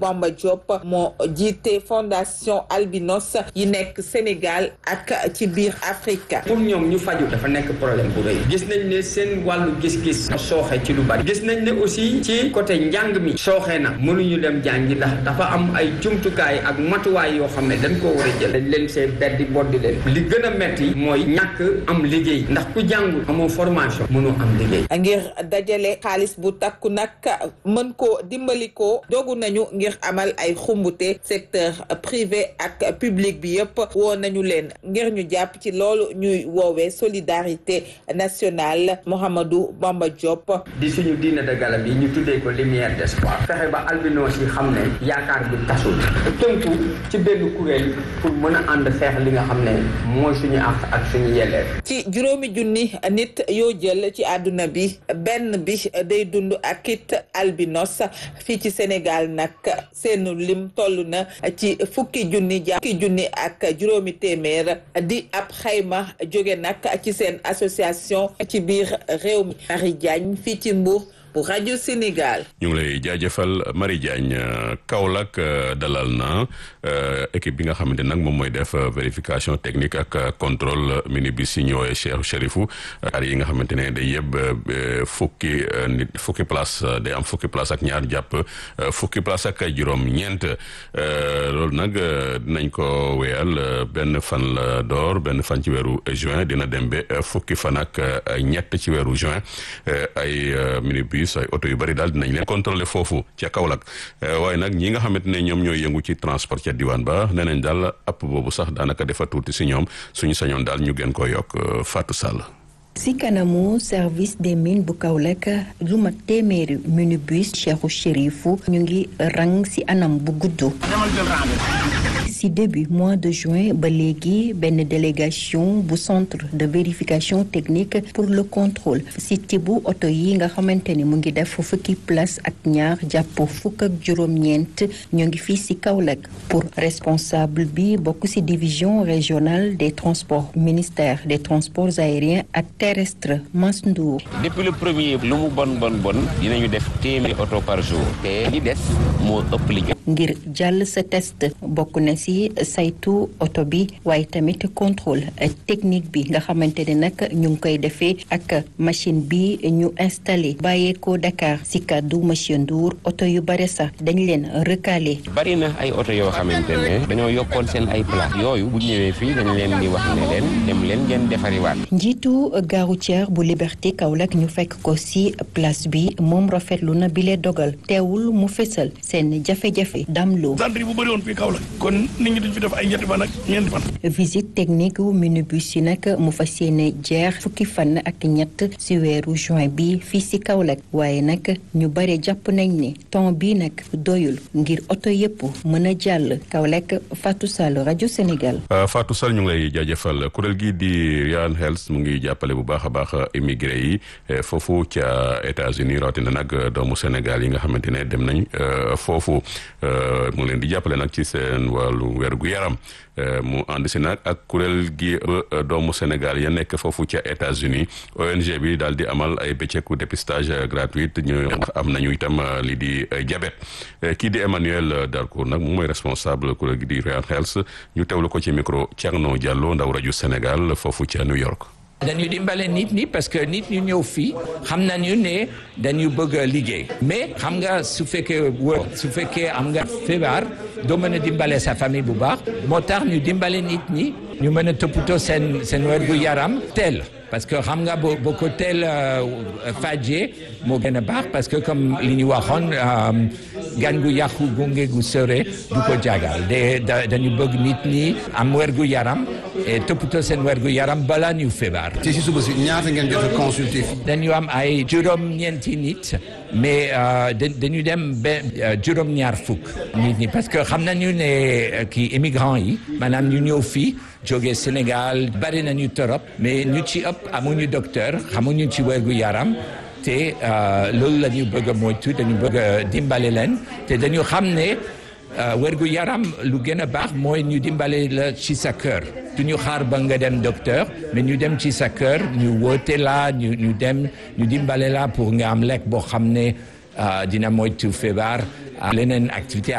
Bamba Diop moo jiite fondation albinos yi nekk Sénégal ak ci biir Afrique. pour ñoom ñu faju dafa nekk problème bu rëy gis nañ ne seen wàllu gis-gis sooxe ci lu bari gis nañ ne aussi ci côté njàng mi sooxe na mënuñu dem jàngi ndax dafa am ay jumtukaay ak matuwaay yoo xam ne dañ koo war a jël dañ leen see beddi boddi leen li gën a metti mooy ñàkk am liggéey ndax ku jàngul amoo formation mënoo am liggéey ngir dajale xaalis bu takku nag mën ko dimbali ko dogu nañu ngir amal ay xumbute secteur privé ak public bi yëpp woo nañu leen ngir ñu jàpp ci loolu ñuy woowee solidarité nationale Mouhamadou Bamba Diop di suñu diine de gala bi ñu tuddee ko lumière d'espoir fexe ba albinos yi xam ne yaakaar bi tasul tënku ci benn kuréel pour mën a ànd xeex li nga xam ne mooy suñu àq ak suñu yelleef ci juróomi junni nit yoo jël ci àdduna bi benn bi day dund ak it albinos fii ci Sénégal nag seen lim toll na ci fukki junni ja fukki junni ak juróomi téeméer di ab xayma jóge nag ci seen association ci biir réew mi Marie Diagne fii ci Mbour bu rajo Sénégal. ñu ngi lay jaajëfal Marie Diagne Kaolack dalal na équipe bi nga xamante nag moom mooy def vérification technique ak contrôle minibus yi ñëwee Cheikh Chérifou ar yi nga xamante ne day yëpp fukki nit fukki place day am fukki place ak ñaar jàpp fukki place ak juróom ñeent loolu nag dinañ ko wéyal benn fan la door benn fan ci weeru juin dina dem ba fukki fan ak ñett ci weeru juin ay minibus ay oto yu bari daal dinañ leen contrôler foofu ca Kaolack waaye nag ñi nga xamante ne ñoom ñooy yëngu ci transport ca diwaan ba nee nañ daal app boobu sax daanaka defa tuuti si ñoom suñu sañoon daal ñu gën ko yokk Fatou Sall. ci kanamu service des mines bu Kaolack lu mat téeméeri minibus Cheikhou Chérifou ñu ngi rang ci anam bu gudd. ci début mois de juin ba léegi benn délégation bu centre de vérification technique pour le contrôle ci tibu oto yi nga xamante ni mu ngi def fukki place ak ñaar jàpp fukk ak juróom-ñeent ñu ngi fii ci Kaolack pour responsable bi bokk ci division régionale des transports ministère des transports aériens ak terrestres Mass Ndour depuis le premier lu mu bon bon bon dinañu def téeméeri oto par jour te li des moo ëpp liggéey ngir jàll sa test bokk na ci saytu oto bi waaye tamit contrôle technique bi nga xamante ne nag ñu ngi koy defee ak machine bi ñu installé bàyyeekoo Dakar ci kàddu monsieur Ndour oto yu bare sax dañ leen recalé. bari na ay oto yoo xamante ne dañoo yokkoon seen ay place yooyu bu ñëwee fii dañ leen di wax ne leen dem leen ngeen defariwaat. njiitu gare routière bu Liberté Kaolack ñu fekk ko ci place bi moom rafetlu na bile dogal teewul mu fésal seen jafe-jafe damloo. centre bu bëri woon fii Kaolack kon nit ñi duñ fi def ay ñetti fan ak ñeenti fan. visite technique wu minibus yi nag mu fas yéene jeex fukki fan ak ñett ci weeru juin bi fii ci Kaolack waaye nag ñu bare jàpp nañ ne temps bi nag doyul ngir oto yëpp mën a jàll Kaolack Fatou Sall rajo Sénégal. Fatou Sall ñu ngi lay jaajëfal kuréel gi di Ryan Health mu ngi jàppale bu baax a baax immigré yi foofu ca États-Unis rawatina nag doomu Sénégal yi nga xamante ne dem nañ foofu mu leen di jàppale nag ci seen wàllu wérgu yaram mu ànd si nag ak kuréel gi doomu Sénégal ya nekk foofu ca États-Unis ONG bi daal di amal ay bëccëgu dépistage gratuite ñu am nañu itam li di diabète kii di Emmanuel Darcourt nag moom mooy responsable kuréel gi di Ryan Health ñu teewlu ko ci micro Thierno Diallo ndaw rajo Sénégal foofu ca New York. dañu dimbale nit ñi parce que nit ñu ñëw fii xam nañu ne dañu bëgg a liggéey mais xam nga su fekkee wër su fekkee am nga feebar doo mën a dimbale sa famille bu baax moo tax ñu dimbale nit ñi ñu mën a toppatoo seen seen wér gu yaram teel parce que xam nga boo boo ko teel fajee moo gën a baax parce que comme li ñu waxoon gan gu yàqu gunge gu sore du ko jagal de dañu bëgg nit ñi am wér gu yaram et toppatoo seen wér gu yaram balaa ñu feebar. ci si suba si ñaata ngeen jot a consulter fii. dañu am ay juróom-ñeenti nit mais dañu dem ba juróom-ñaar fukk nit ñi parce que xam nañu ne kii immigrant yi maanaam ñu ñëw fii jóge Sénégal bari nañu torop mais ñu ci ëpp amuñu docteur xamuñu ci wér gu yaram. te loolu la ñu bëgg a moytu dañu bëgg a dimbale leen te dañu xam ne wérgu yaram lu gën a baax mooy ñu dimbale la ci sa kër du ñu xaar ba nga dem docteur mais ñu dem ci sa kër ñu woote la ñu ñu dem ñu dimbale la pour nga am lekk boo xam ne dina moytu feebar leneen activité